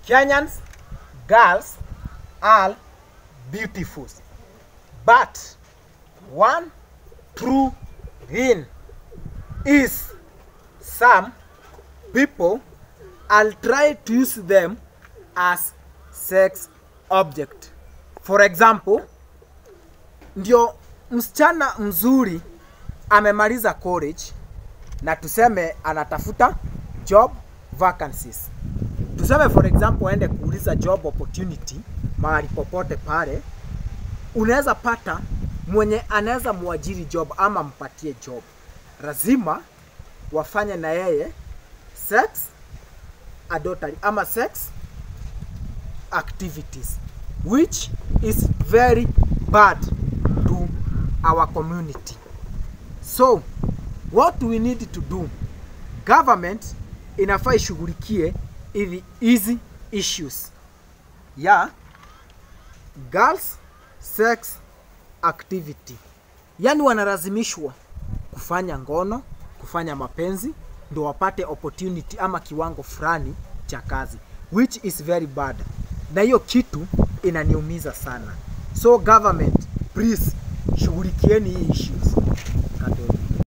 Kenyans girls are beautiful but one true thing is some people I'll try to use them as sex object. For example, ndio msichana mzuri amemaliza college na tuseme anatafuta job vacancies. Tuseme for example aende kuuliza job opportunity mahali popote pale, unaweza pata mwenye anaweza muajiri job ama mpatie job, lazima wafanye na yeye sex adultery ama sex activities which is very bad to our community. So what we need to do, government inafaa ishughulikie hivi hizi issues ya girls sex activity, yaani wanalazimishwa kufanya ngono, kufanya mapenzi ndio wapate opportunity ama kiwango fulani cha kazi which is very bad, na hiyo kitu inaniumiza sana. So government please shughulikieni hii issues. Katoe.